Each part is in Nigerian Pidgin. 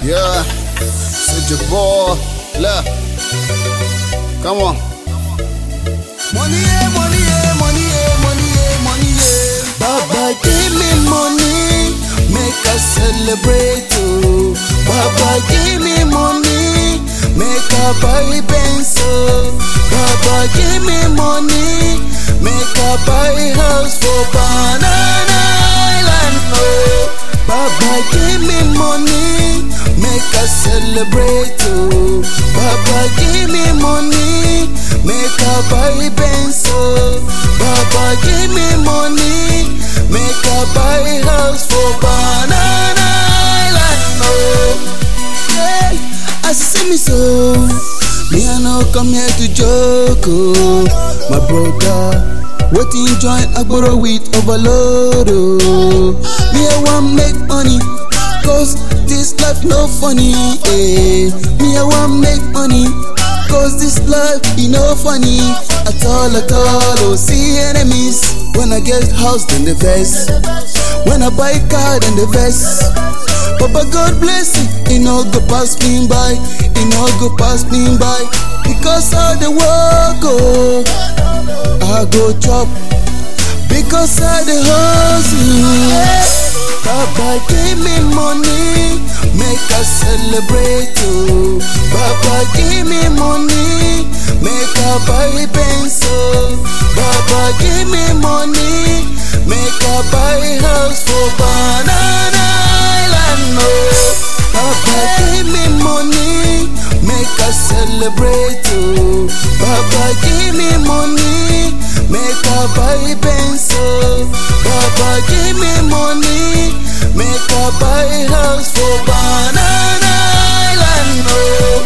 Yeah, c'est your boy. Là. Come on. Money, yeah, money, yeah, money, yeah, money, yeah, money, yeah. Baba, give me money, make us celebrate, oh. Baba, give me money, make a buy pencil. Baba, give me money, make a buy house for Banana Island, oh. Baba, give me money, make us celebrate, oh. Baba, give me money, make a buy pencil. Baba, give me money, make a buy house for Banana Island, oh. Yeah, I see me so. Me I no come here to joke, oh. My brother. Waiting join Agboro with overload, oh. Me I want make money, cause this life no funny, eh. Me I want make money, cause this life e no funny at all at all, oh. See enemies when I get house then the vex, when I buy car then the vex. Papa God bless it, he no go pass me by, he no go pass me by, because of the work, oh. I go chop because I the hustle. Baba give me money, make us celebrate. Oh. Baba give me money, make a buy pencil. Baba give me money, make a buy house for Banana Island. Oh. Baba give me money, make us celebrate. Oh. Baba give me money, make a buy pencil. Baba give me money, make a buy house for Banana Island. Oh.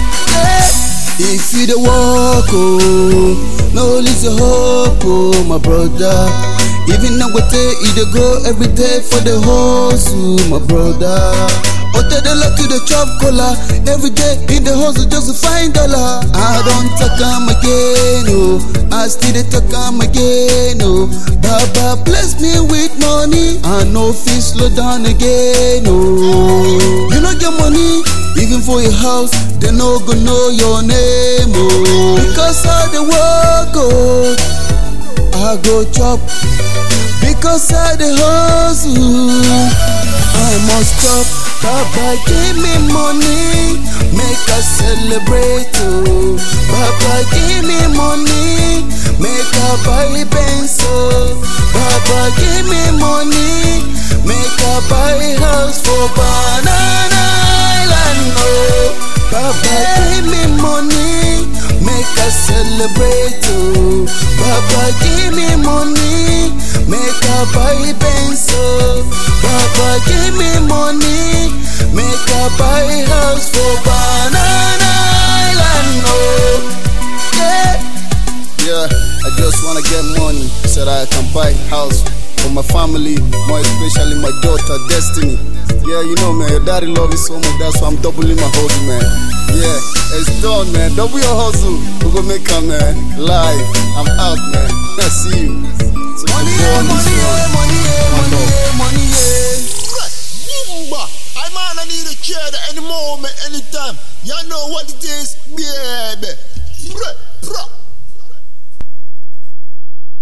Yeah. If you the walk, oh, no lose your hope, oh, my brother. Even now, we take you dey go every day for the hustle, my brother. Hotel the luck to the chop cola every day in the hustle just to find dollar. I don't talk am again, oh, I still dey talk am again, oh. Baba bless me with money, I no fit slow down again, oh. You no get money, even for your house, they no go know your name, oh. Because of the work, oh, I go chop. Because of the hustle, I must stop. Baba give me money, make us celebrate. Oh. Baba give me money, make a buy pencil. Baba give me money, make a buy house for Banana Island. Oh. Baba give me money, make us celebrate. Oh. Baba give me money, make a buy pencil. Baba give me money, make a buy house for Banana Island. Oh. Yeah. Yeah, I just wanna get money so that I can buy house for my family, more especially my daughter Destiny. Yeah, you know man, your daddy love you so much, that's why I'm doubling my hustle, man. Yeah, it's done, man. Double your hustle. We go make her, man. Live. I'm out, man. I see you. So